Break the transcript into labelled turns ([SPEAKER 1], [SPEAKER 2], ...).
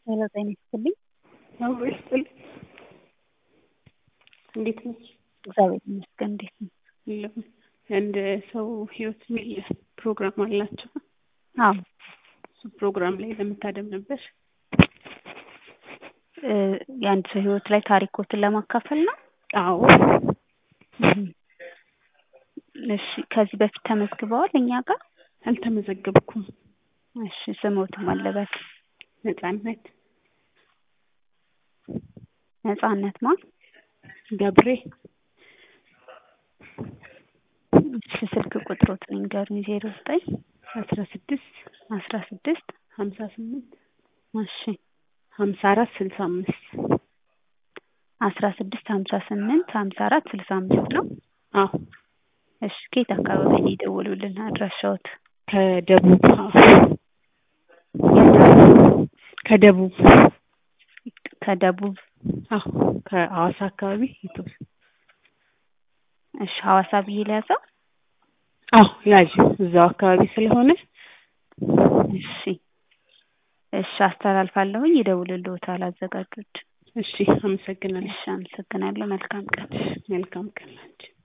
[SPEAKER 1] ሄሎ ጤና ይስጥልኝ።
[SPEAKER 2] አብሮ ይስጥልኝ። እንዴት ነሽ?
[SPEAKER 1] እግዚአብሔር ይመስገን። እንዴት ነው?
[SPEAKER 2] የለም የአንድ ሰው ህይወት የሚል ፕሮግራም አላቸው።
[SPEAKER 1] አዎ
[SPEAKER 2] እሱ ፕሮግራም ላይ ለመታደም ነበር።
[SPEAKER 1] እ የአንድ ሰው ህይወት ላይ ታሪኮትን ለማካፈል ነው።
[SPEAKER 2] አዎ
[SPEAKER 1] እም። እሺ ከዚህ በፊት ተመዝግበዋል እኛ ጋር?
[SPEAKER 2] አልተመዘገብኩም።
[SPEAKER 1] እሺ ስሞትም አለበት
[SPEAKER 2] ነጻነት
[SPEAKER 1] ነጻነት ማ
[SPEAKER 2] ገብሬ
[SPEAKER 1] እሺ ስልክ ቁጥሮትን ይንገሩኝ። ዜሮ ዘጠኝ
[SPEAKER 2] አስራ ስድስት
[SPEAKER 1] አስራ ስድስት
[SPEAKER 2] ሀምሳ ስምንት
[SPEAKER 1] እሺ
[SPEAKER 2] ሀምሳ አራት ስልሳ አምስት
[SPEAKER 1] አስራ ስድስት ሀምሳ ስምንት ሀምሳ አራት ስልሳ አምስት ነው።
[SPEAKER 2] አዎ
[SPEAKER 1] እሺ ከየት አካባቢ ነው የደወሉልን አድራሻዎት?
[SPEAKER 2] ከደቡብ ከደቡብ
[SPEAKER 1] ከደቡብ
[SPEAKER 2] አዎ ከሐዋሳ አካባቢ የተወሰነ
[SPEAKER 1] እሺ ሐዋሳ ብዬ ልያዘው?
[SPEAKER 2] አዎ ያዥው እዛው አካባቢ ስለሆነ
[SPEAKER 1] እሺ እሺ አስተላልፋለሁኝ ይደውልልዎታል አዘጋጆች።
[SPEAKER 2] እሺ አመሰግናለሁ።
[SPEAKER 1] እሺ አመሰግናለሁ። መልካም ቀን።
[SPEAKER 2] መልካም ቀን ላንቺ